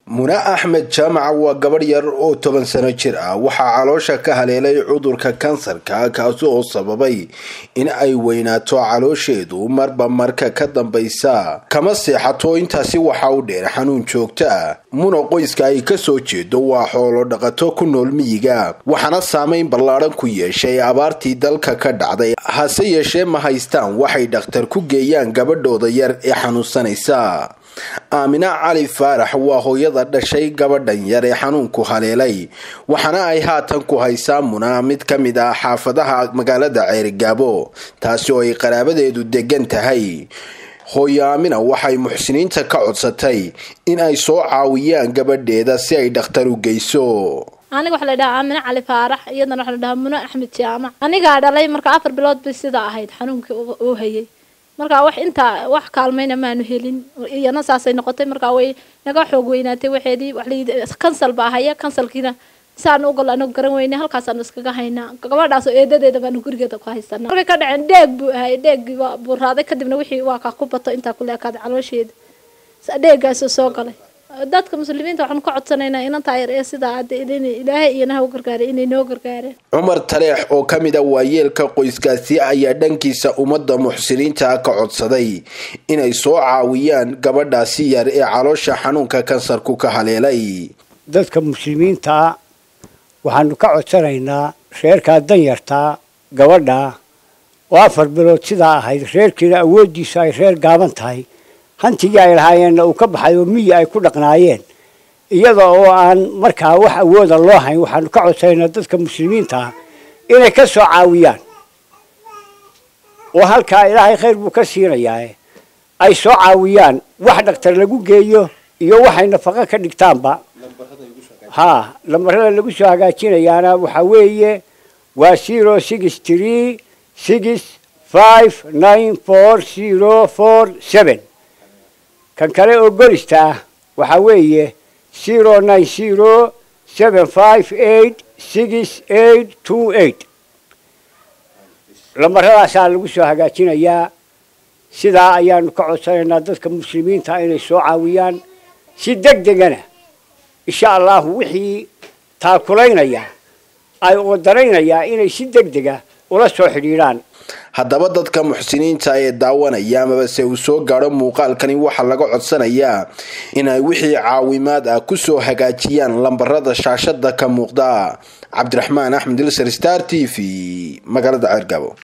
muna axmed jaamaca waa gabadh yar oo toban sano jir ah waxaa caloosha ka haleelay cudurka kansarka kaasi oo sababay in ay weynaato caloosheedu marba marka ka dambaysa kama seexato intaasi waxaa u dheer xanuun joogto ah muna qoyska ay kasoo jeedo waa xoolo dhaqato ku nool miyiga waxaana saameyn ballaadhan ku yeeshay abaartii dalka ka dhacday hase yeeshee ma haystaan waxay dhakhtar ku geeyaan gabadhooda yar ee xanuunsanaysa aamina cali faarax waa hooyada dhashay gabadhan yar ee xanuunku haleelay waxaana ay haatan ku haysaa muna mid ka mid ah xaafadaha magaalada ceerigaabo taasi oo ay qaraabadeedu degan tahay hooyo aamina waxay muxsiniinta ka codsatay in ay soo caawiyaan gabadheeda si ay dhakhtar u geyso aniga waxa la dhahaa aamine cali faarax iyadana waxa la dhahaa muno axmed jaamac anigaa dhalay marka afar bilood bay sidaa ahayd xanuunkii uu hayay markaa wax intaa wax kaalmayna maanu helin iyana saasay noqotay markaa way naga xoog weynaatay waxeedii wax layidhi kansal baa haya kansalkiina saan ugol anagu garan weyne halkaasaanu iskaga haynaa gabadhaasoo eedadeeda baanu gurigeeda ku haysanaa markay ka dhaceen dheeg buu ahay dheeggii waa buuraaday kadibna wixii waa kaa ku bato intaa ku leekaaday caloosheeda dheeggaasoo soo galay dadka muslimiinta waxaanu ka codsanaynaa inantaa yar ee sidaa ilaahay iyo naha u gargaaray inay noo gargaareen cumar taleex oo ka mid a waayeelka qoyskaasi ayaa dhankiisa ummadda muxsiniinta ka codsaday inay soo caawiyaan gabadhaasi yar ee caloosha xanuunka kansarku ka haleelay dadka muslimiintaa waxaanu ka codsanaynaa reerkaa danyartaa gabadha oo afar bilood sidaa ahayd reerkiina awooddiisu ay reer gaaban tahay hantigii ay lahaayeenna uu ka baxay oo miyi ay ku dhaqnaayeen iyada oo aan markaa wax awooda loo hayn waxaanu ka codsanaynaa dadka muslimiinta ah inay ka soo caawiyaan oo halkaa ilaahay khayr buu ka siinayaa ay soo caawiyaan wax dhaktar lagu geeyo iyo waxay nafaqo ka dhigtaanba haa lambarada lagu soo hagaajinayaana waxaa weeye waa zero six tree six five nine four zero four seven kan kale oo golista ah waxaa weeye zero nine zero seven five eight six eight two eight lambaradaasaa lagu soo hagaajinayaa sidaa ayaanu ka codsanaynaa dadka muslimiinta inay soo caawiyaan si deg degana insha allahu wixii taakulaynaya ay oodaraynayaa inay si deg dega ula soo xidhiidhaan haddaba dadka muxsiniinta ee daawanaya amabase uu soo gaadho muuqaalkani waxaa laga codsanayaa inay wixii caawimaad ah kusoo hagaajiyaan lambarada shaashada ka muuqda cabdiraxmaan axmed ilser star t v magaalada ceergabo